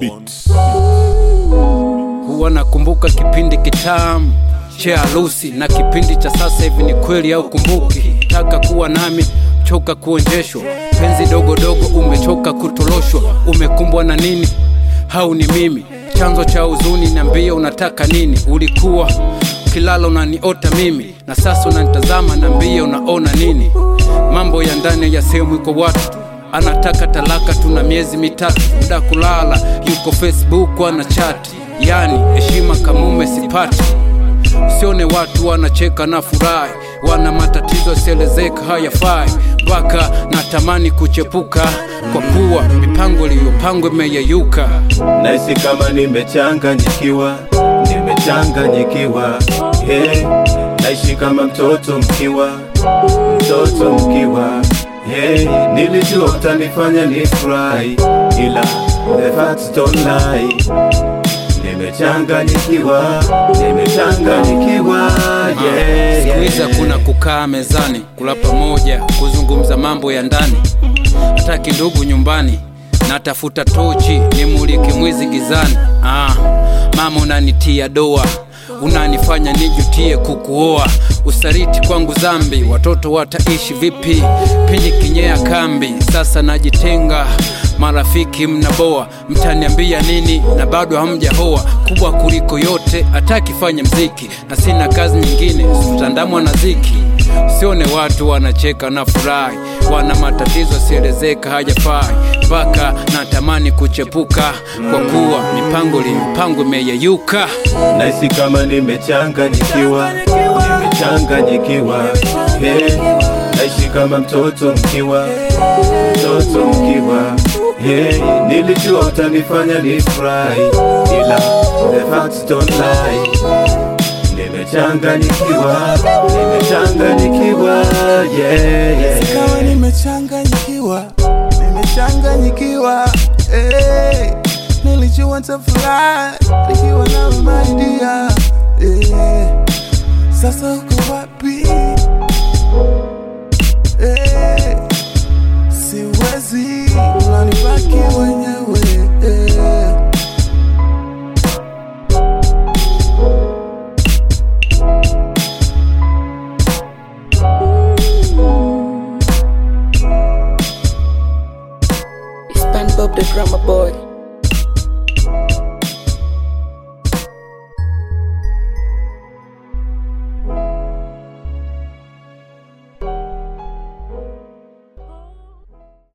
Beats. huwa nakumbuka kipindi kitamu cha harusi na kipindi cha sasa hivi ni kweli au kumbuki taka kuwa nami choka kuonjeshwa penzi dogo dogo umechoka kutoloshwa umekumbwa na nini hau ni mimi chanzo cha huzuni niambie unataka nini ulikuwa kilala unaniota mimi na sasa unanitazama niambie unaona nini mambo ya ndani ya sehemu iko watu anataka talaka tuna miezi mitatu muda kulala yuko facebook ana chati yani heshima kamume sipati usione watu wanacheka na furahi wana matatizo yasielezeka hayafai mpaka natamani kuchepuka kwa kuwa mipango iliyopangwa imeyeyuka Nahisi kama nimechanganyikiwa, nimechanganyikiwa hey. Naishi kama mtoto mkiwa, mtoto mkiwa hey. Nilijua utanifanya nifurahi, ila the facts don't lie. Nimechanganyikiwa, nimechanganyikiwa yeah, siku hizi yeah. hakuna kukaa mezani kula pamoja kuzungumza mambo ya ndani hataki ndugu nyumbani natafuta tochi nimulike mwizi gizani ah, mama unanitia doa unanifanya nijutie kukuoa usariti kwangu zambi watoto wataishi vipi pindi kinyea kambi sasa najitenga marafiki mnaboa mtaniambia nini na bado hamjahoa kubwa kuliko yote atakifanya mziki na sina kazi nyingine tutandamwa na ziki usione watu wanacheka na furahi wana matatizo sielezeka hajafai mpaka natamani kuchepuka kwa kuwa mipango mipango imeyeyuka Nahisi kama nimechanganyikiwa, nimechanganyikiwa hey. Naishi kama mtoto mkiwa, mtoto mkiwa hey. Nilijua utanifanya nifurahi, ila the facts don't lie. Nimechanganyikiwa, nimechanganyikiwa yeah, yeah. Kama nimechanganyikiwa, nimechanganyikiwa eh. Nilijua nitafurahi nikiwa na maidia eh. Sasa uko wapi eh. Siwezi unanibaki wenyewe eh. It's Bob the drummer boy.